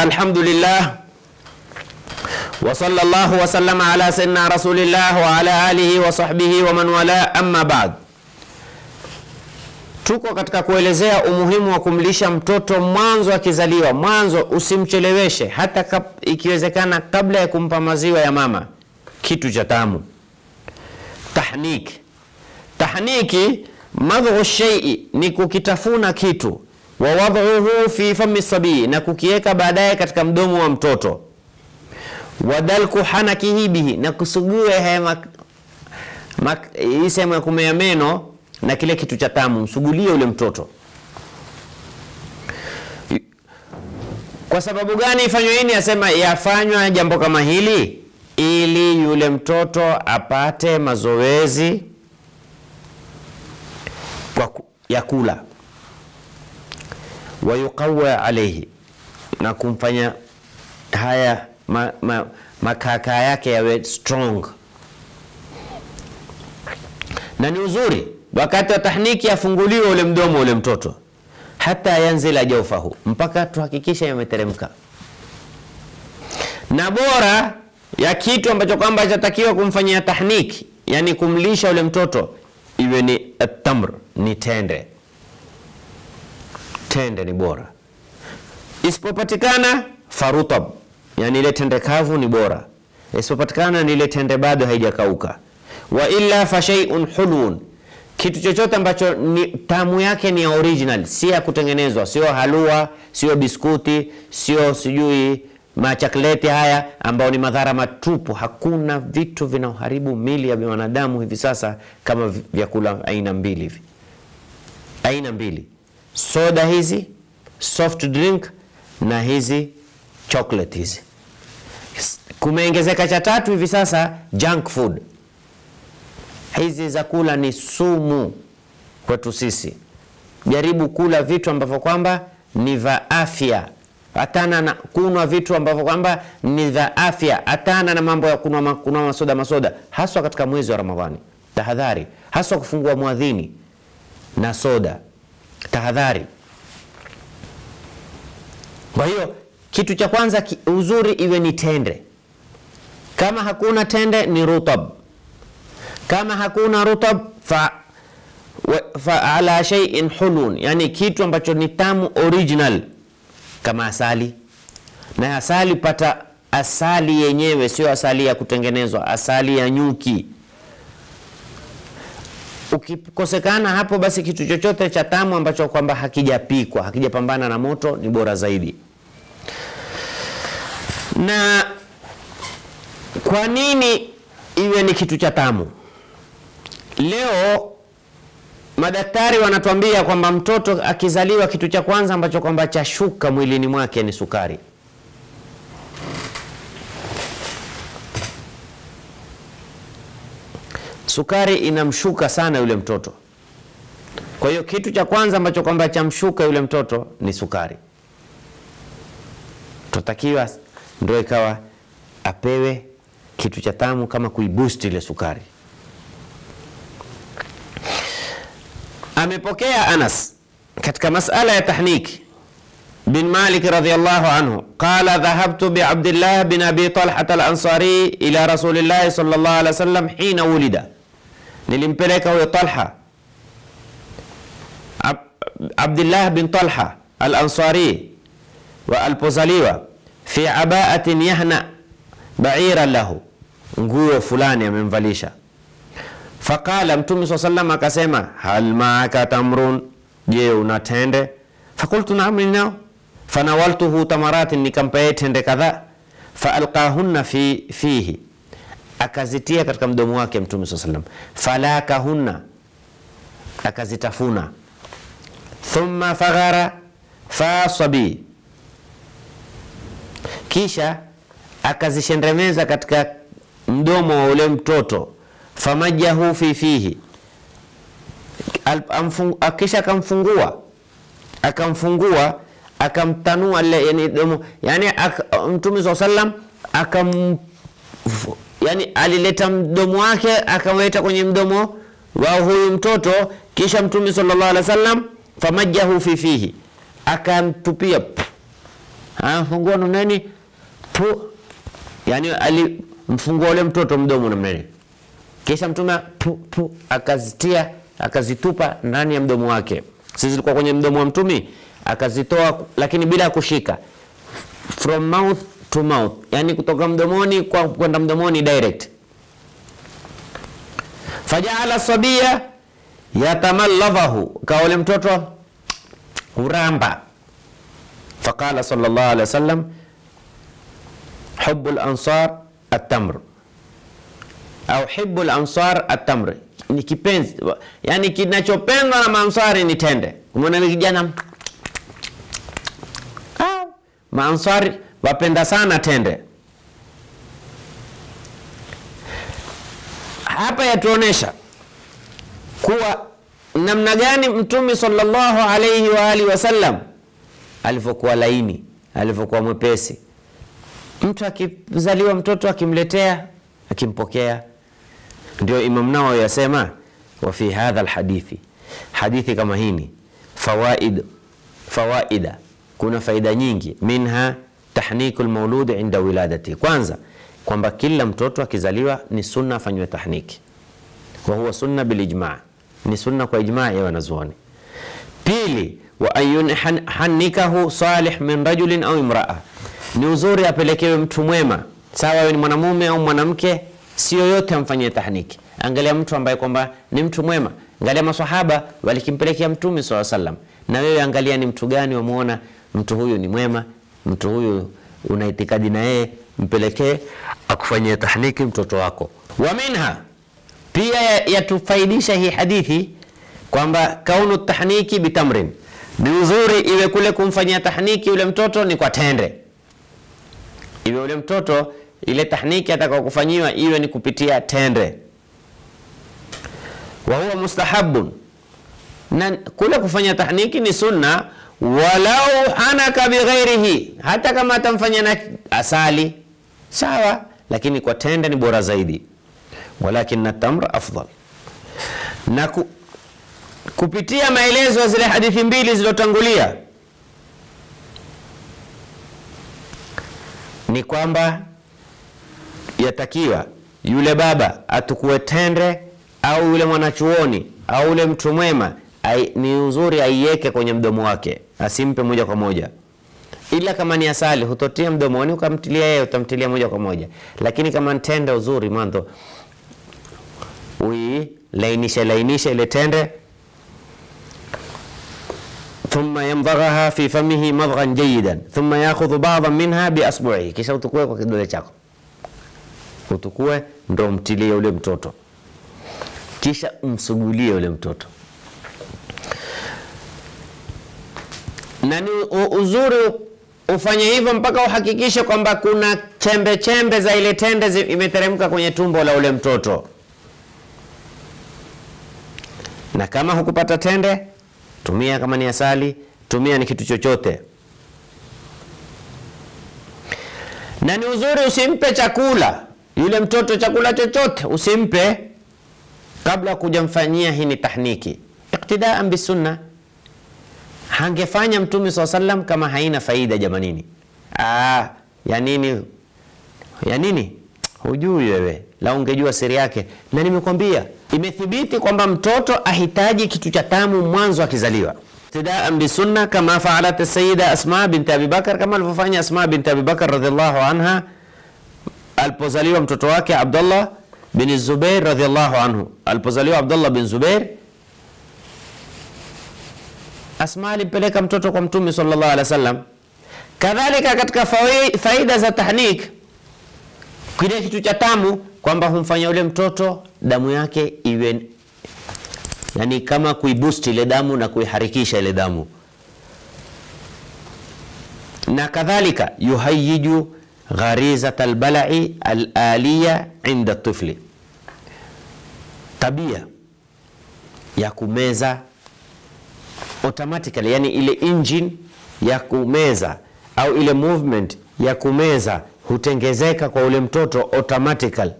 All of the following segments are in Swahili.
Alhamdulillah wa sallallahu wa sallama ala sayyidina rasulillah wa ala alihi wa sahbihi wa man wala, amma ba'd. Tuko katika kuelezea umuhimu wa kumlisha mtoto mwanzo akizaliwa. Mwanzo usimcheleweshe, hata kab, ikiwezekana kabla ya kumpa maziwa ya mama, kitu cha tamu. Tahniki, tahniki madhu shay'i ni kukitafuna kitu, wa wadhuhu fi fami sabii, na kukiweka baadaye katika mdomo wa mtoto wadalku hanakihi bihi, na kusugue hii sehemu ya kumea meno na kile kitu cha tamu, msugulie ule mtoto. Kwa sababu gani ifanywe hini? Asema yafanywa jambo kama hili ili yule mtoto apate mazoezi kwa ya kula, wayuqawa alaihi, na kumfanya haya ma, ma, makaka yake yawe strong. Na ni uzuri wakati wa tahniki afunguliwe ule mdomo ule mtoto, hata yanzila jaufahu, mpaka tuhakikisha yameteremka. Na bora ya kitu ambacho kwamba chatakiwa kumfanyia tahniki, yani kumlisha ule mtoto, iwe ni atamr, ni tende. Tende ni bora, isipopatikana farutab yani ile tende kavu ni bora, isipopatikana ni ile tende bado haijakauka. Wa illa fa shay'un hulun, kitu chochote ambacho ni tamu yake ni ya original, si ya kutengenezwa, sio halua, sio biskuti, sio sijui machakleti haya ambao ni madhara matupu. Hakuna vitu vinaoharibu mili ya wanadamu hivi sasa kama vyakula aina mbili hivi, aina mbili, soda hizi soft drink na hizi chocolate hizi. Kumeongezeka cha tatu hivi sasa junk food. Hizi za kula ni sumu kwetu sisi. Jaribu kula vitu ambavyo kwamba ni vya afya, hatana na kunwa vitu ambavyo kwamba ni vya afya, hatana na mambo ya kunwa kunwa masoda masoda, haswa katika mwezi wa Ramadhani. Tahadhari, haswa kufungua mwadhini na soda, tahadhari. Kwa hiyo kitu cha kwanza uzuri iwe ni tende. Kama hakuna tende ni rutab. Kama hakuna rutab fa, fa ala shay'in hulun, yani kitu ambacho ni tamu original kama asali. Na asali pata asali yenyewe, sio asali ya kutengenezwa, asali ya nyuki. Ukikosekana hapo, basi kitu chochote cha tamu ambacho kwamba hakijapikwa, hakijapambana na moto ni bora zaidi. Na kwa nini iwe ni kitu cha tamu? Leo madaktari wanatuambia kwamba mtoto akizaliwa, kitu cha kwanza ambacho kwamba chashuka mwilini mwake ni sukari. Sukari inamshuka sana yule mtoto. Kwa hiyo kitu cha kwanza ambacho kwamba chamshuka yule mtoto ni sukari. Tutakiwa ndio ikawa apewe kitu cha tamu kama kuiboost ile sukari. Amepokea Anas katika masala ya tahniki bin Malik radhiyallahu anhu qala dhahabtu bi Abdullah bin Abi Talha al-Ansari ila Rasulillah sallallahu alaihi wasallam hina wulida, nilimpeleka huyo Talha Ab Abdullah bin Talha al-Ansari wa alipozaliwa fi abaatin yahna baira lahu, nguo fulani amemvalisha. Faqala Mtume saa sallam akasema, hal maaka tamrun, je una tende? Fakultu naam, ninao. Fanawaltuhu tamaratin, nikampea tende kadhaa. Faalqahunna fi, fihi, akazitia katika mdomo wake Mtume saa sallam. Falakahunna, akazitafuna. Thumma faghara fasabi kisha akazishendemeza katika mdomo wa ule mtoto. Famajahu fi fihi, kisha akamfungua akamfungua akamtanua le, yani, domo, yani ak, Mtume saa sallam akam yani alileta mdomo wake akamleta kwenye mdomo wa huyu mtoto, kisha Mtume sallallahu alaihi wasallam famajahu fi fihi akamtupia anafungua namnani pu, yani alimfungua ule mtoto mdomo namnani, kisha mtume pu, pu, akazitia akazitupa ndani ya mdomo wake. Sisi zilikuwa kwenye mdomo wa mtumi, akazitoa lakini bila kushika, from mouth to mouth, yani kutoka mdomoni kwa kwenda mdomoni direct. Fajaala sabia yatamallavahu, kawa ule mtoto huramba. Faqala sallallahu alaihi wasallam hubu lansar atamr au hibu lansar atamr, ni kipenzi yani kinachopendwa na maansari ni tende. Umeona ile kijana ah, maansari wapenda sana tende. Hapa yatuonesha kuwa namna gani Mtume sallallahu alaihi wa alihi wasallam alivyokuwa laini, alivyokuwa mwepesi. Mtu akizaliwa mtoto akimletea, akimpokea. Ndio Imam Nawawi yasema wa fi hadha alhadithi, hadithi kama hini fawaid fawaida, kuna faida nyingi. Minha tahniku lmaulud inda wiladati, kwanza kwamba kila mtoto akizaliwa ni sunna afanywe tahniki, wa huwa sunna bilijma, ni sunna kwa ijma ya wanazuoni. Pili, wa an yunhanikahu salih min rajulin au imraa, ni uzuri apelekewe mtu mwema, sawa awe ni mwanamume au mwanamke, si yoyote amfanyie tahniki. Angalia mtu ambaye kwamba ni mtu mwema. Angalia maswahaba walikimpelekea Mtume swalla sallam, na wewe angalia ni mtu gani wamuona mtu huyu ni mwema, mtu huyu una itikadi na yeye, mpelekee akufanyie tahniki mtoto wako. Wa minha pia yatufaidisha hii hadithi kwamba kaunu tahniki bitamrin, ni uzuri iwe kule kumfanyia tahniki yule mtoto ni kwa tende, iwe yule mtoto ile tahniki atakao kufanyiwa iwe ni kupitia tende. Wa huwa mustahabun, na kule kufanya tahniki ni sunna, walau hanaka bighairihi, hata kama atamfanya na asali sawa, lakini kwa tende ni bora zaidi. Walakin tamra afdal, na ku, kupitia maelezo ya zile hadithi mbili zilizotangulia ni kwamba yatakiwa yule baba atukue tende au yule mwanachuoni au yule mtu mwema, ni uzuri aiweke kwenye mdomo wake, asimpe moja kwa moja. Ila kama ni asali hutotia mdomoni ukamtilia yeye, utamtilia moja kwa moja. Lakini kama tende, uzuri mwanzo uilainishe lainishe ile tende, thumma yamdaghaha fi famihi madghan jayidan thumma yakhudhu ba'dhan minha bi asbu'ihi, kisha utukue kwa kidole chako utukue ndo mtilie ule mtoto, kisha umsugulie ule mtoto. Na ni uzuri ufanye hivyo mpaka uhakikishe kwamba kuna chembe chembe za ile tende imeteremka kwenye tumbo la ule mtoto. Na kama hukupata tende, tumia kama ni asali, tumia ni kitu chochote. Na ni uzuri usimpe chakula yule mtoto chakula chochote usimpe kabla kujamfanyia hii ni tahniki, iktidaan bisunna. Hangefanya Mtume saa sallam kama haina faida jamanini. Aa, ya nini ya nini? Hujui wewe, la ungejua siri yake. Na nimekwambia imethibiti kwamba mtoto ahitaji kitu cha tamu mwanzo akizaliwa, iktidaan bisunna, kama faalat sayida Asma binti Abi Bakar, kama alivyofanya Asma binti Abi Bakar radhiallahu anha alipozaliwa mtoto wake Abdullah bin Zubair radhiallahu anhu. Alipozaliwa Abdullah bin Zubair, Asma alimpeleka mtoto kwa Mtume sallallahu alaihi wasallam. Kadhalika katika faida za tahnik, kile kitu cha tamu kwamba humfanya ule mtoto damu yake iwe yani kama kuiboost ile damu na kuiharikisha ile damu, na kadhalika yuhayiju gharizat albalai alaliya inda tifli, tabia ya kumeza automatically, yani ile engine ya kumeza au ile movement ya kumeza hutengezeka kwa ule mtoto automatically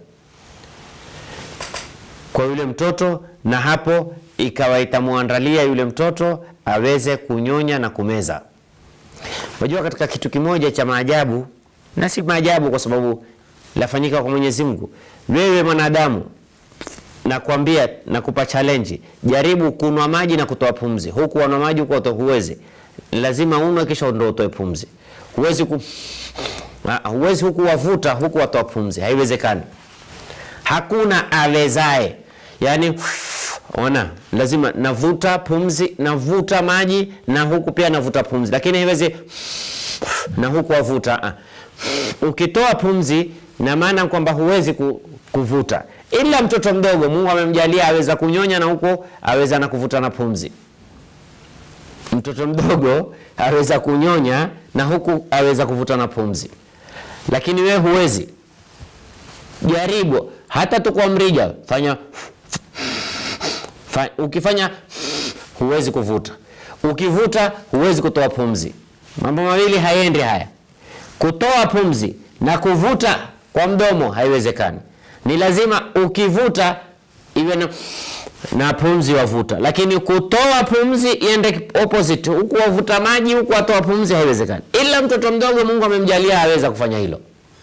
kwa yule mtoto, na hapo ikawa itamwandalia yule mtoto aweze kunyonya na kumeza. Unajua, katika kitu kimoja cha maajabu, na si maajabu kwa sababu lafanyika kwa Mwenyezi Mungu. Wewe mwanadamu, nakwambia, nakupa challenge, jaribu kunwa maji na kutoa pumzi. Huku wanwa maji huku utoa, huwezi. Lazima unwe kisha ndio utoe pumzi. Huwezi ku Ah, huwezi huku wavuta huku watoa pumzi, haiwezekani. Hakuna awezae, yaani ona, lazima navuta pumzi, navuta maji na huku pia navuta pumzi, lakini haiwezi na huku wavuta. Ah. Ukitoa pumzi na maana kwamba huwezi ku, kuvuta, ila mtoto mdogo Mungu amemjalia aweza kunyonya na huko aweza na kuvuta na pumzi. Mtoto mdogo aweza kunyonya na huku aweza kuvuta na pumzi, lakini wewe huwezi. Jaribu hata tu kwa mrija, fanya fa, ukifanya huwezi kuvuta, ukivuta huwezi kutoa pumzi. Mambo mawili hayendi haya, kutoa pumzi na kuvuta kwa mdomo haiwezekani. Ni lazima ukivuta iwe na, na pumzi wavuta, lakini kutoa pumzi iende opposite, huku wavuta maji huku watoa pumzi, haiwezekani. Ila mtoto mdogo Mungu amemjalia aweza kufanya hilo.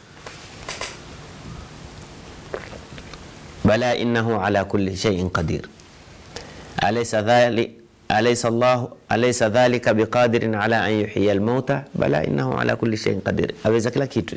Bala innahu ala kulli shay'in qadir alaysa dhali alaysa Allah alaysa dhalika biqadirin ala an yuhyiya almauta bala innahu ala kulli shay'in qadir, aweza kila kitu.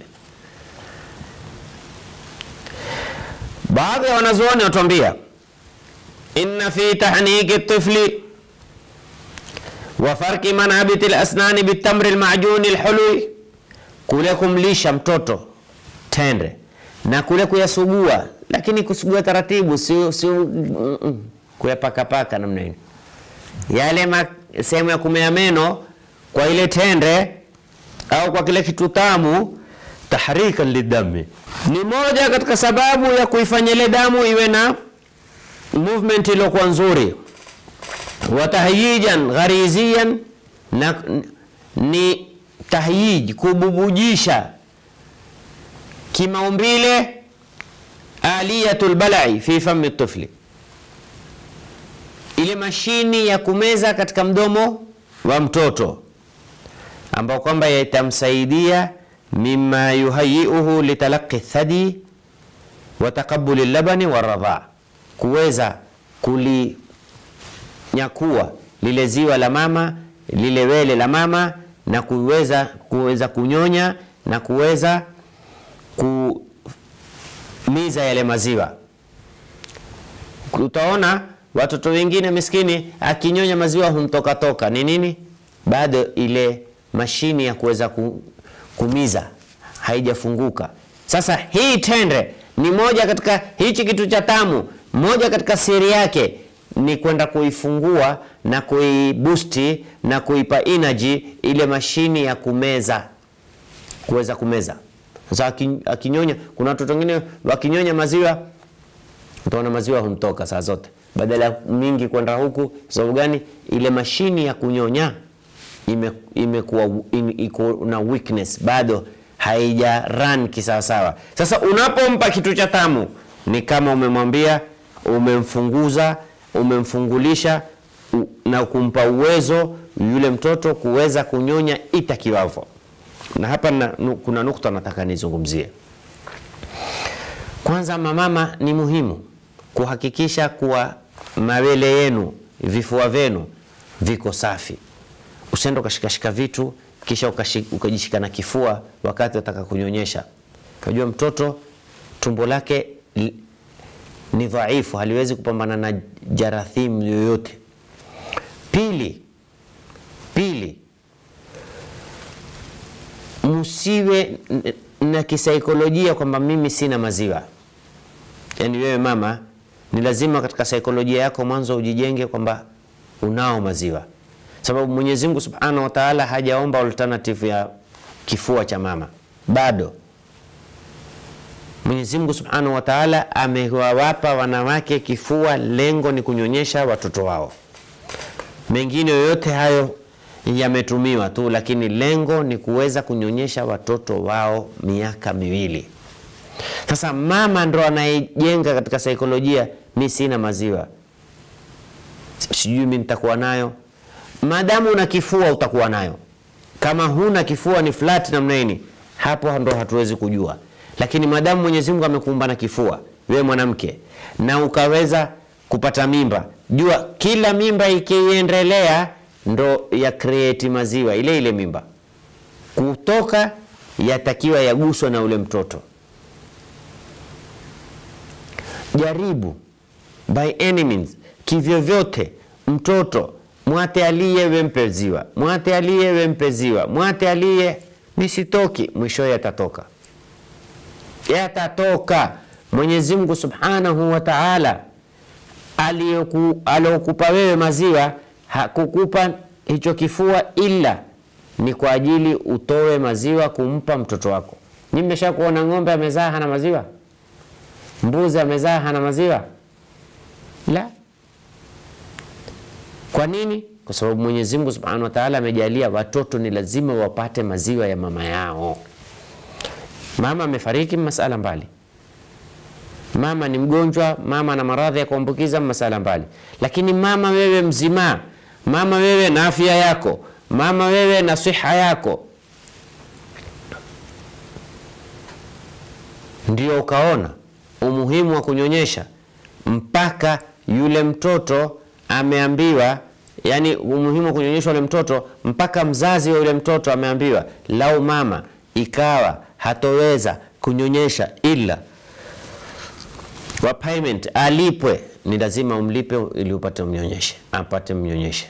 Baadhi ya wanazuoni watuambia inna fi tahniki tifli wa farki manabiti lasnani bitamri lmajuni lhului, kule kumlisha mtoto tende na kule kuyasugua, lakini kusugua taratibu, si, si mm, mm, kuyapakapaka namna hiyo, yale sehemu ya kumea meno kwa ile tende au kwa kile kitu tamu tahrikan lidami ni moja katika sababu ya kuifanya ile damu iwe na movement iliyokuwa nzuri. Wa tahyijan ghariziyan, na ni tahyij kububujisha kimaumbile. Aliyatul balai fi fami tifli, ile mashini ya kumeza katika mdomo wa mtoto ambao kwamba itamsaidia mima yuhayiuhu litalaqi thadi wa taqabuli labani wa radha, kuweza kulinyakua lile ziwa la mama lile wele la mama na kuweza kuweza kunyonya na kuweza kumiza yale maziwa. Utaona watoto wengine miskini akinyonya maziwa humtoka toka. Ni nini? Bado ile mashini ya kuweza ku kumiza haijafunguka. Sasa hii tende ni moja katika hichi kitu cha tamu, moja katika siri yake ni kwenda kuifungua na kuibusti na kuipa energy ile mashini ya kumeza, kuweza kumeza. Sasa akinyonya, kuna watoto wengine wakinyonya maziwa, utaona maziwa humtoka saa zote, badala mingi kwenda huku. Sababu gani? Ile mashini ya kunyonya imekuwa ime iko na weakness, bado haija run kisawasawa. Sasa unapompa kitu cha tamu ni kama umemwambia, umemfunguza, umemfungulisha na kumpa uwezo yule mtoto kuweza kunyonya itakiwavyo. Na hapa na, kuna nukta nataka nizungumzie. Kwanza, mamama, ni muhimu kuhakikisha kuwa mawele yenu, vifua vyenu viko safi. Usiende ukashikashika vitu kisha ukajishika na kifua wakati wataka kunyonyesha. Unajua mtoto tumbo lake ni dhaifu, haliwezi kupambana na jarathimu yoyote. Pili, pili msiwe na kisaikolojia kwamba mimi sina maziwa. Yaani wewe mama, ni lazima katika saikolojia yako mwanzo ujijenge kwamba unao maziwa sababu Mwenyezi Mungu Subhanahu wa Ta'ala hajaomba alternative ya kifua cha mama bado. Mwenyezi Mungu Subhanahu wa Ta'ala amewawapa wanawake kifua, lengo ni kunyonyesha watoto wao. Mengine yoyote hayo yametumiwa tu, lakini lengo ni kuweza kunyonyesha watoto wao miaka miwili. Sasa mama ndo anayejenga katika saikolojia, mi sina maziwa, sijui mi nitakuwa nayo Maadamu una kifua utakuwa nayo, Kama huna kifua ni flat namna hii, hapo ndo hatuwezi kujua. Lakini madamu Mwenyezi Mungu amekuumba na kifua, wewe mwanamke, na ukaweza kupata mimba, jua kila mimba ikiendelea ndo ya create maziwa ile ile mimba kutoka yatakiwa yaguswa na ule mtoto. Jaribu by any means, kivyovyote, mtoto mwate aliye wempe ziwa, mwate aliye wempe ziwa, mwate aliye nisitoki, mwisho yatatoka, yatatoka. Mwenyezi Mungu Subhanahu wa Ta'ala aliyokupa wewe maziwa hakukupa hicho kifua ila ni kwa ajili utoe maziwa kumpa mtoto wako. Nyinyi mmesha kuona ng'ombe amezaa hana maziwa? Mbuzi amezaa hana maziwa? La. Kwa nini? Kwa sababu Mwenyezi Mungu Subhanahu wa Ta'ala amejalia watoto ni lazima wapate maziwa ya mama yao. Mama amefariki, masala mbali. Mama ni mgonjwa, mama na maradhi ya kuambukiza, masala mbali. Lakini mama wewe mzima, mama wewe na afya yako mama wewe na siha yako, ndio ukaona umuhimu wa kunyonyesha mpaka yule mtoto ameambiwa, yani umuhimu wa kunyonyesha yule mtoto mpaka mzazi wa yule mtoto ameambiwa, lau mama ikawa hatoweza kunyonyesha ila wa payment alipwe, ni lazima umlipe ili upate mnyonyeshe, apate mnyonyeshe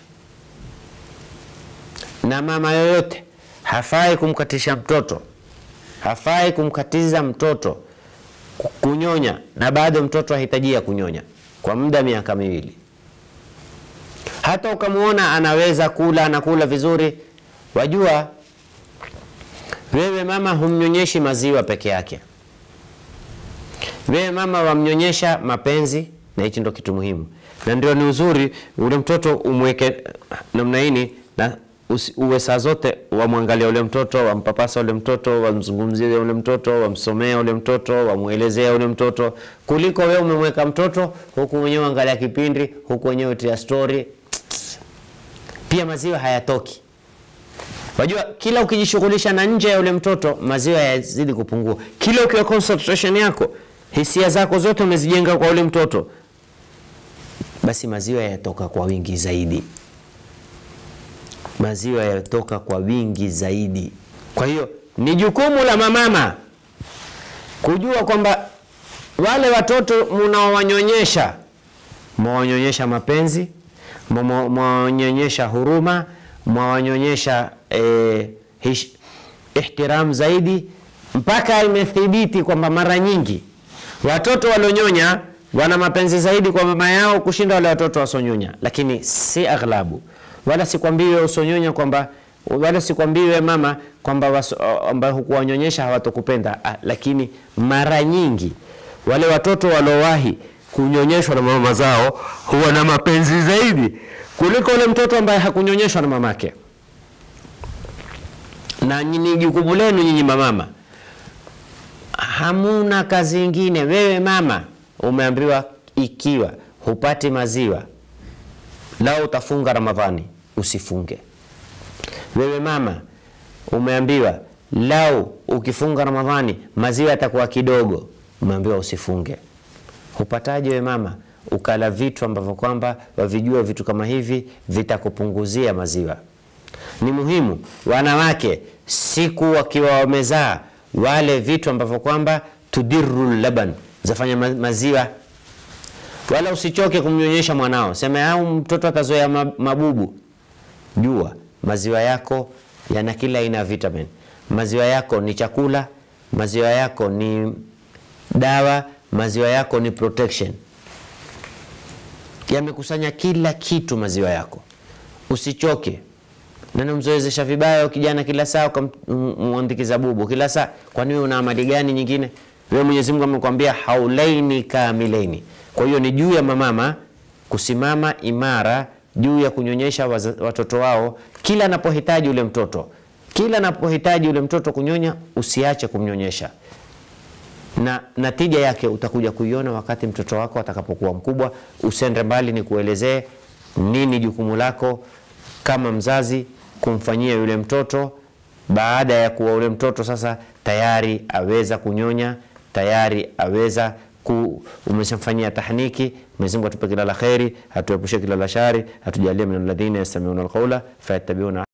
na mama yoyote hafai kumkatisha mtoto, hafai kumkatiza mtoto kunyonya, na bado mtoto ahitajia kunyonya kwa muda miaka miwili. Hata ukamwona anaweza kula, anakula vizuri, wajua wewe mama humnyonyeshi maziwa peke yake, wewe mama wamnyonyesha mapenzi, na hichi ndo kitu muhimu, na ndio ni uzuri ule mtoto umweke namna hii na uwe saa zote wamwangalia ule mtoto, wampapasa ule mtoto, wamzungumzie ule mtoto, wamsomea ule mtoto, wamwelezea ule mtoto, kuliko wewe umemweka mtoto huku mwenyewe angalia kipindi, huku wenyewe tia story. Pia maziwa hayatoki. Wajua, kila ukijishughulisha na nje ya ule mtoto maziwa yazidi kupungua. Kila ukiwa concentration yako, hisia zako zote umezijenga kwa ule mtoto, basi maziwa yatoka kwa wingi zaidi maziwa yatoka kwa wingi zaidi. Kwa hiyo ni jukumu la mamama kujua kwamba wale watoto mnaowanyonyesha, mwawanyonyesha mapenzi, mwawanyonyesha huruma, mwawanyonyesha eh, ihtiram zaidi, mpaka imethibiti kwamba mara nyingi watoto walionyonya wana mapenzi zaidi kwa mama yao kushinda wale watoto wasonyonya, lakini si aghlabu wala sikwambiwe usonyonya kwamba wala sikwambiwe mama kwamba ambayo hukuwanyonyesha hawatokupenda ah, lakini mara nyingi wale watoto waliowahi kunyonyeshwa na mama zao huwa na mapenzi zaidi kuliko ule mtoto ambaye hakunyonyeshwa na mamake. Na ni jukumu lenu nyinyi mamama, hamuna kazi ingine. Wewe mama umeambiwa, ikiwa hupati maziwa lao utafunga Ramadhani, usifunge. Wewe mama umeambiwa lau ukifunga Ramadhani maziwa yatakuwa kidogo, umeambiwa usifunge. Hupataje we mama ukala vitu ambavyo kwamba wavijua vitu kama hivi vitakupunguzia maziwa? Ni muhimu wanawake siku wakiwa wamezaa wale vitu ambavyo kwamba tudiru laban, zafanya maziwa wala usichoke kumnyonyesha mwanao, sema au mtoto atazoea mabubu. Jua maziwa yako yana kila aina ya vitamin. Maziwa yako ni chakula, maziwa yako ni dawa, maziwa yako ni protection. Yamekusanya kila kitu maziwa yako. Usichoke. Nani mzoezesha vibaya kijana kila saa ukamwandikiza bubu kila saa? Kwani wewe una amali gani nyingine? Wewe Mwenyezi Mungu amekwambia haulaini kamilaini. Kwa hiyo ni juu ya mamama kusimama imara juu ya kunyonyesha watoto wao kila anapohitaji ule mtoto, kila anapohitaji ule mtoto kunyonya, usiache kumnyonyesha, na natija yake utakuja kuiona wakati mtoto wako atakapokuwa mkubwa. Usende mbali, ni kuelezee nini jukumu lako kama mzazi kumfanyia yule mtoto baada ya kuwa ule mtoto sasa tayari aweza kunyonya, tayari aweza ku, umeshamfanyia tahniki. Mwenyezi Mungu atupe kila la kheri, atuepushe kila la shari, atujalie min alladhina yastami'una alqawla fayattabi'una